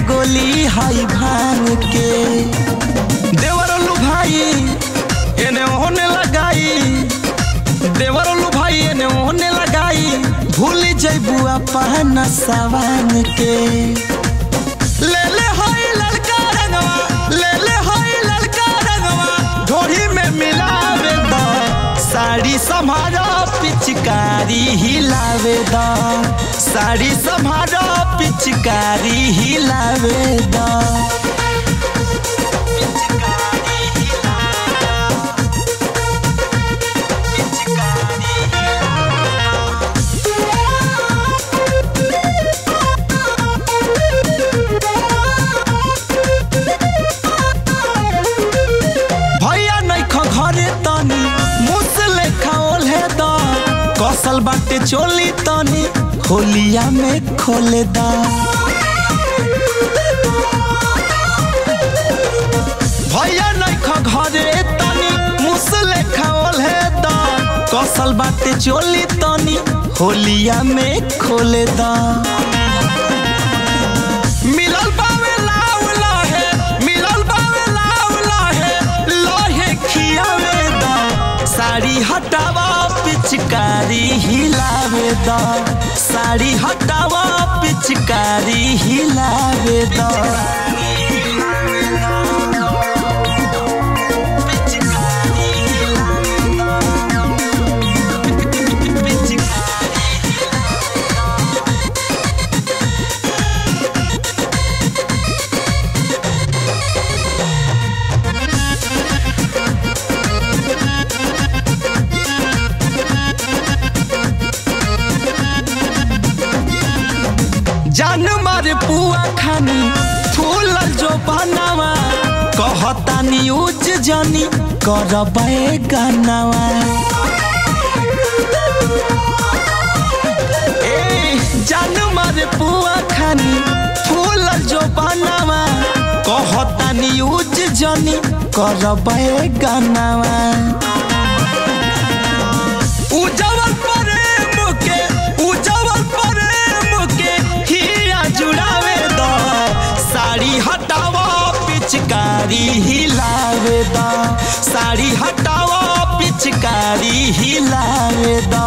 गोली हाई भांग के देवरलू भाई एने ओने लगाई देवरलू भाई एने ओने लगाई भूल जैबू अपन सवान के ले ले होई लड़का रंगवा ले ले होई लड़का रंगवा ढोरी में मिलावे द साड़ी सम्हारो पिचकारी हिलावे द साड़ी सम्हारो पिचकारी हिलावे द भैया नैखो घरे तनी मुसले खाओले द कसल बाटे चोली तनी होलिया में खोले द भैया नैखो घरे तनी मुसले खाओले द कसल बाटे चोली तनी होलिया में खोले द मिलल बावे लाव लाहे मिलल बावे लाव लाहे लोहे खियावे द साड़ी हटावा पिचकारी हिलावे द साड़ी हटावा पिचकारी हिलावे द जान मारे पुआ खानी फूल जो बनावा कहतानी उज जानी करबे गानावा ए जान मारे पुआ खानी फूल जो बनावा कहतानी उज जानी करबे गानावा उजवल प्रेम के उजवल प्रेम के हिया जुड़ावे द साड़ी हटावा पिचकारी हिलावे द साड़ी हटावा पिचकारी हिलावे द